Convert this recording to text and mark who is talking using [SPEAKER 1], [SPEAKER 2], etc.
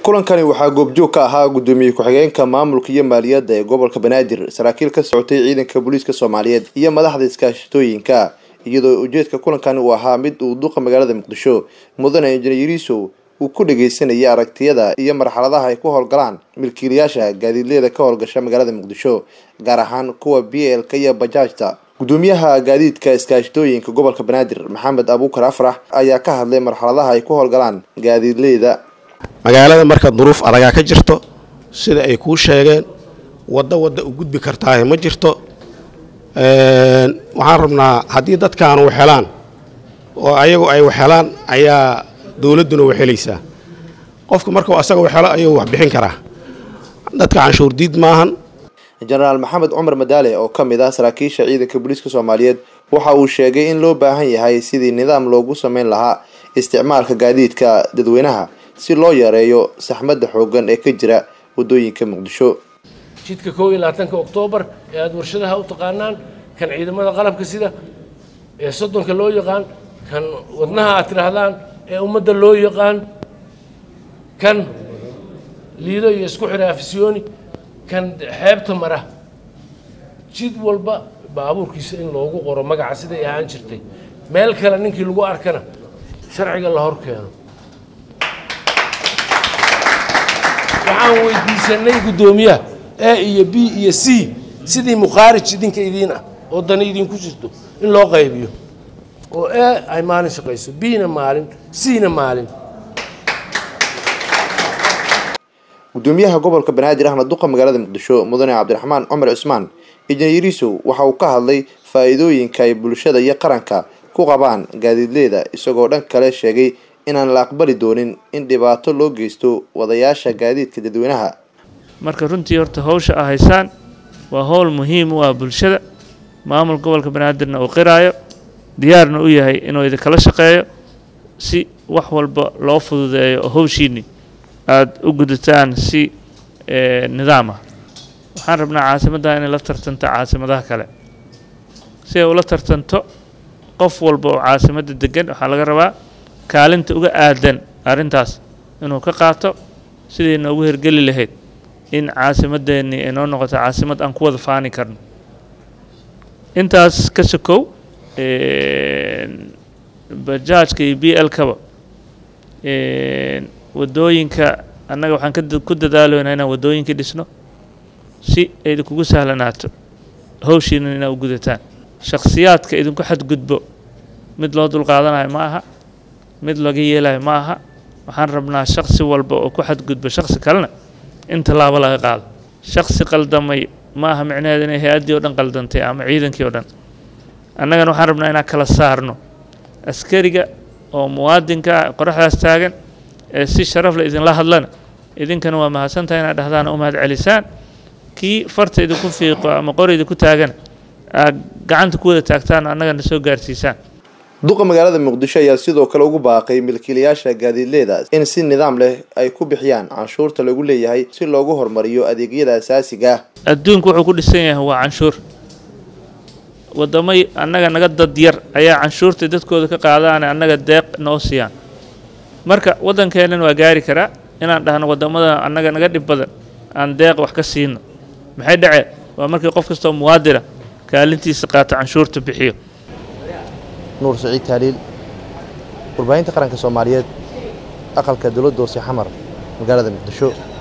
[SPEAKER 1] kulankani waxaa goobjoog ka ahaa gudoomiye ku-xigeenka maamulka iyo maaliyadda ee gobolka banaadir saraakiil ka socotay ciidanka booliiska soomaaliyeed iyo madaxda iskaashatooyinka iyadoo ujeedka kulankani uu ahaa mid uu duqa magaalada muqdisho mudane injineerisow uu ku dhageysanayay aragtiyada iyo marxaladaha ay ku howlgalaan milkiilayaasha gaadiidleyda ka howlgasha magaalada muqdisho gaar ahaan kuwa b l-ka iyo bajaajta gudoomiyaha gaadiidka iskaashatooyinka gobolka banaadir maxamed abuukar afrax ayaa ka hadlay marxaladaha ay ku howlgalaan gaadiidleyda
[SPEAKER 2] magaalada marka duruuf adagaa ka jirto sida ay kuu sheegeen waddo wadda u gudbi kartaahe ma jirto waxaan rabnaa haddii dadkaanu waxhelaan oo ayagu ay waxhelaan ayaa dowladduna waxhelaysaa qofka markuu asaga waxhelo ayuu wax bixin karaa dadka canshuur diid maahan
[SPEAKER 1] jenaraal maxamed cumar madaale oo ka mid ah saraakiisha ciidanka booliiska soomaaliyeed waxa uu sheegay in loo baahan yahay sidii nidaam loogu sameyn lahaa isticmaalka gaadiidka dadweynaha si loo yareeyo saxmadda xooggan ee ka jira waddooyinka muqdisho
[SPEAKER 3] jidka koob iyo labaatanka oktoobar ee aada warshadaha u taqaanaan kan ciidamada qalabka sida ee soddonka loo yaqaan kan wadnaha aad tidhaahdaan ee ummadda loo yaqaan kan liido iyo isku xidha afisyooni kan xeebta mara jid walba baabuurkiisa in loogu qoro magaca siday ahaan jirtay meel kale ninkii lagu arkana sharciga la hor keeno waxaan weydiisanay guddoomiyaha a iyo b iyo c sidii mukhaarij idinka idiin ah oo dani idinku jirto in loo qaybiyo oo a ay maalin shaqayso b-na maalin c-na maalin
[SPEAKER 1] gudoomiyaha gobolka banaadir ahna duqa magaalada muqdisho mudane cabdiraxmaan cumar cusmaan injineerisow waxa uu ka hadlay faa-iidooyinka ay bulshada iyo qaranka ku qabaan gaadiidleyda isagoo dhan kale sheegay inaan la aqbali doonin in dhibaato loo geysto wadayaasha gaadiidka dadweynaha
[SPEAKER 4] marka runtii horta hawsha a haysaan waa howl muhiim u ah bulshada maamul gobolka banaadirna uu qiraayo diyaarna u yahay inuu idinkala shaqeeyo si wax walba loo fududeeyo oo hawshiinni aada u gudataan si nidaam ah waxaan rabnaa caasimadda inay la tartanto caasimadaha kale si ay ula tartanto qof walba oo caasimadda degan waxaa laga rabaa kaalinta uga aadan arrintaas inuu ka qaato sidii noogu hirgeli lahayd in caasimadeennii ay noo noqoto caasimad aan ku wada faani karno intaas ka sokow bajaajka iyo b l-kaba waddooyinka annaga waxaan ku dadaaloynaa inaan waddooyinka dhisno si ay idinkugu sahlanaato hawshiina inaa u gudataan shakhsiyaadka idinku xadgudbo mid loo dulqaadanayo ma aha mid laga yeelayo ma aha waxaan rabnaa shaksi walba oo ku xadgudbo shaksi kalena in tallaabo laga qaado shaksi qaldamay ma aha micnaheeda inay hay-addii o dhan qaldantay ama ciidankii o dhan annagana waxaan rabnaa inaan kala saarno askariga oo muwaadinka qoraxdaas taagan ee si sharaf le idinla hadlana idinkana waa mahadsantahay inaad dhahdaan u mahad celisaan kii farta idinku fiiqo ama qori idinku taagana aad gacanta ku wada taagtaan annagana soo gaarsiisaan
[SPEAKER 1] duqa magaalada muqdisho ayaa sidoo kale ugu baaqay milkiilayaasha gaadiidleyda in si nidaam leh ay ku bixiyaan canshuurta lagu leeyahay si loogu horumariyo adeegyada asaasiga ah
[SPEAKER 4] adduunku wuxuu ku dhisan yahay waa canshuur waddamay annaga naga dad yar ayaa canshuurta dadkooda ka qaadaane annaga deeq noo siiyaan marka waddankeennan waa gaari karaa inaan dhahno waddamada annaga naga dhib badan aan deeq wax ka siino maxay dhacee waa markii qof kastoo muwaadina kaalintiisa qaato canshuurta bixiyo
[SPEAKER 1] nuur saciid taaliil warbaahinta qaranka soomaaliyeed aqalka dowladda hoose xamar magaalada muqdisho